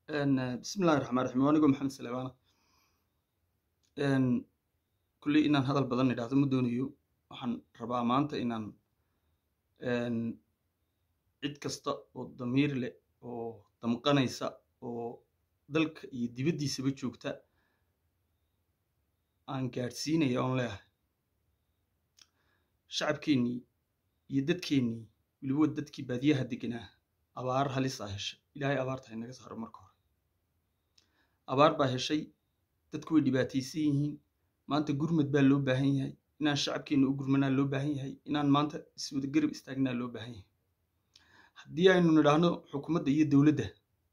bismillahi raxmaan raxiim waa anigoo maxamed saleebaana kulley inaan hadal badan idhaahdo ma doonayo waxaan rabaa maanta inaan cid kasta oo damiir leh oo damqanaysa oo dalka iyo dibaddiisaba joogta aan gaadhsiinaya oon leeyahay shacabkeennii iyo dadkeennii weliba dadkii baadiyaha deganaa abaar halisaa heshay ilaahay abaarta inaga saaro marka hore abaar baa heshay dadku way dhibaataysan yihiin maanta gurmad baa loo baahan yahay inaan shacabkeenna u gurmanaa loo baahan yahay inaan maanta iswada garab istaagnaa loo baahan yahay haddii aynu nidhaahno xukuumadda iyo dowladda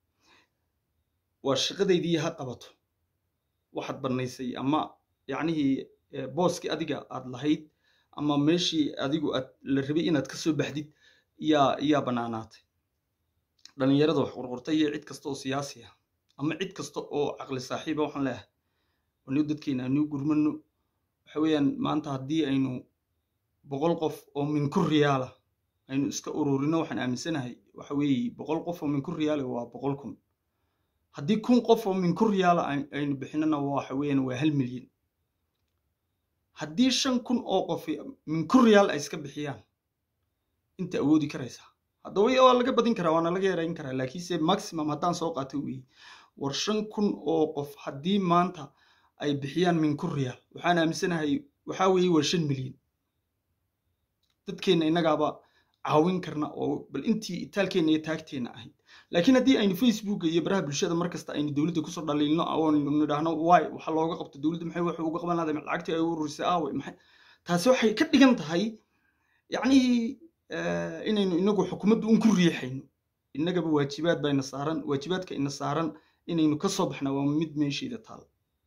waa shaqadaydii ha qabato waxaad bannaysay ama yacnihii booskii adiga aad lahayd ama meeshii adigu aad la rabay inaad ka soo baxdid yaa yaa bannaanaatay dhallinyarada wax qurqurta iyo cid kasta oo siyaasi ah ama cid kasta oo caqli saaxiiba waxaan leeyahay anigu dadkeena anigu gurmano waxa weeyaan maanta haddii aynu boqol qof oo minku riyaala aynu iska ururino waxaan aaminsanahay waxa weeye boqol qof oo minku riyaala waa boqol kun haddii kun qof oo minku riyaala aynu bixinana waxa weeyaan waa hal milyan haddii shan kun oo qof minku riyaal ay iska bixiyaan inta awoodi karaysaa haddaba waa laga badin karaa waana laga yarayn karaa laakiinse maximum haddaan soo qaato weeye war shan kun oo qof haddii maanta ay bixiyaan minku riyaal waxaan aaminsanahay waxaa weeye waa shan milyan dadkeenna innagaaba caawin karna oo bal intii itaalkeenna iyo taagteenna ahayd laakiin haddii aynu facebooka iyo baraha bulshada markasta aynu dowladda kusoo dhaliilno oonu nidhaahno waay waxa looga qabto dowladda maxay wax uga qaban lahday lacagtii ay u ururisay aawe maxay taasi waxay ka dhigan tahay yacnihii inaynu inagu xukuumaddu un ku riixayno innagaba waajibaad bayna saaran waajibaadka ina saaran inaynu ka soo baxna waa mid meesheeda taal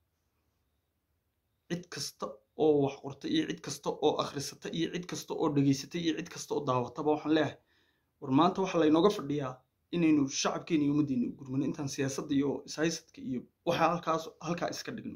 cid kasta oo wax qorta iyo cid kasta oo akhrisata iyo cid kasta oo dhegaysata iyo cid kasta oo daawataba waxaan leeyahay war maanta waxaa laynooga fadhiyaa inaynu shacabkeena iyo ummaddeena u gurmano intaan siyaasadda iyo ishaysadka iyo waxa halkaas halkaa iska dhigno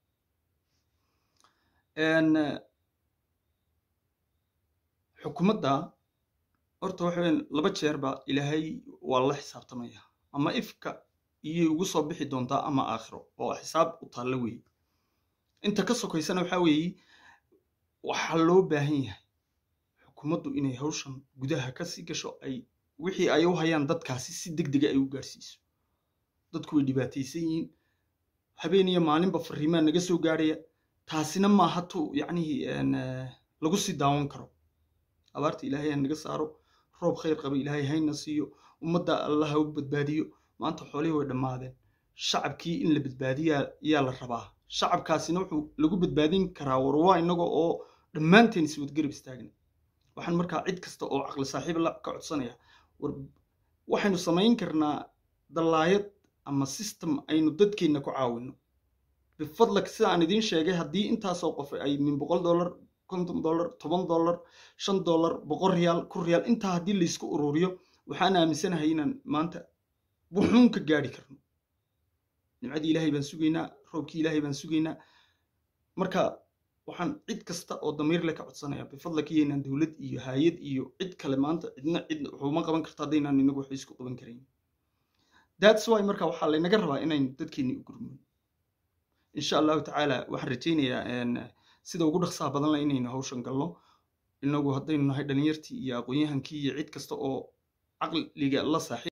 xukuumadda horta waxa weyan laba jeerba ilaahay waa la xisaabtamaya ama ifka iyay ugu soo bixi doontaa ama aakhiro oo xisaab u taalla weeye inta ka sokaysana waxaa weeye waxaa loo baahan yahay xukuumaddu inay hawshan gudaha ka sii gasho ay wixii ay u hayaan dadkaasi si deg dega ay u gaadhsiiso dadku way dhibaataysan yihiin habeen iyo maalinba fariimaa naga soo gaadhaya taasina maaha tu yacnihii lagu sii daawan karo abaarta ilaahay ha naga saaro roob khayr qaba ilaahay hayna siiyo ummadda allah ha u badbaadiyo maanta xoolihii way dhammaadeen shacabkii in la badbaadiyaa yaa la rabaa shacabkaasina wuxuu lagu badbaadin karaa war waa innaga oo dhammaanteen iswadgarab istaagna waxaan markaa cid kasta oo caqli saaxiib la ka codsanaya war waxaynu samayn karnaa dallaayad ama system aynu dadkeenna ku caawino bifadlak sida aan idiin sheegay haddii intaasoo qof ay min boqol dollar konton dollar toban dollar shan dollar boqol riyaal kun riyaal intaa haddii laysku ururiyo waxaan aaminsanahay inaan maanta wuxuun ka gaadhi karno nimcadii ilaahay baan sugaynaa roobkii ilaahay baan sugaynaa marka waxaan cid kasta oo damiir leh ka codsanaya bifadlaka iyaynaan dowlad iyo haayad iyo cid kale maanta cidna cid waxuma qaban karto haddaynaan inagu wax isku qaban karayn that's why marka waxaa laynaga rabaa inaynu dadkeenni u gurmano insha allahu tacaala waxaan rajaynayaa sida ugu dhaqsaha badan leh inaynu hawshan galno inagu haddaynu nahay dhalinyartii iyo aqoon-yahankii iyo cid kasta oo caqliga la saaxiib